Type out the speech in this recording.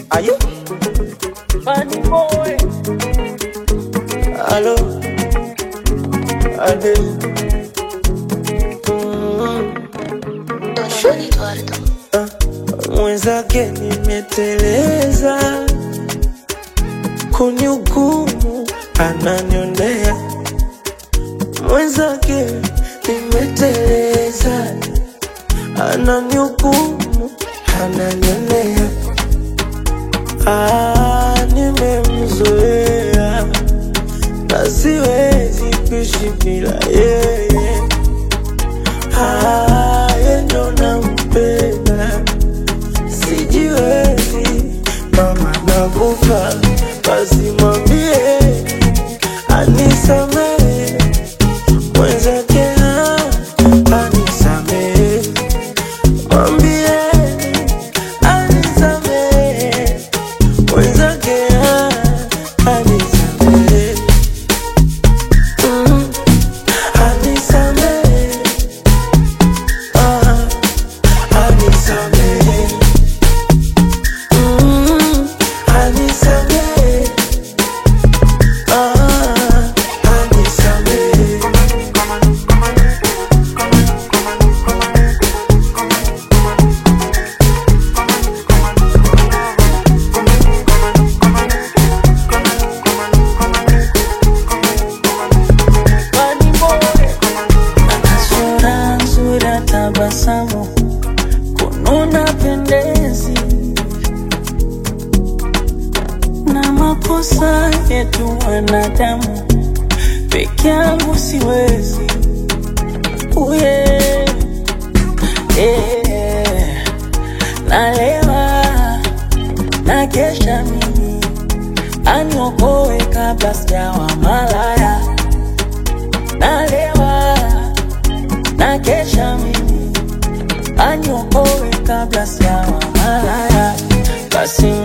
Aye. Funny boy. Hello. Ade. Mm. Don Eduardo. Mwenzake nimeteleza, kunihukumu ananionea. Mwenzake nimeteleza, ananihukumu ananionea. Ah, nimemzoea na siwezi kuishi bila yeye. Ah, yeye ndo nampenda sijiwezi mama nakufa basi mwambie anisamehe mwenzake ah, anisamehe mwambie anisamehe mwenzake ah, anisamehe Mm, anisamehe ah, anisamehe Mm, anisamehe. Ah, anisamehe. Funny boy. Ana sura nzuri ya tabasamu, kununa pendezi, na makosa yetu wanadamu, peke yangu siwezi. Uye, eh, nalewa na kesha mimi aniokoe kabla sijawa malaya nalewa na kesha mimi aniokoe kabla sijawa malaya, basi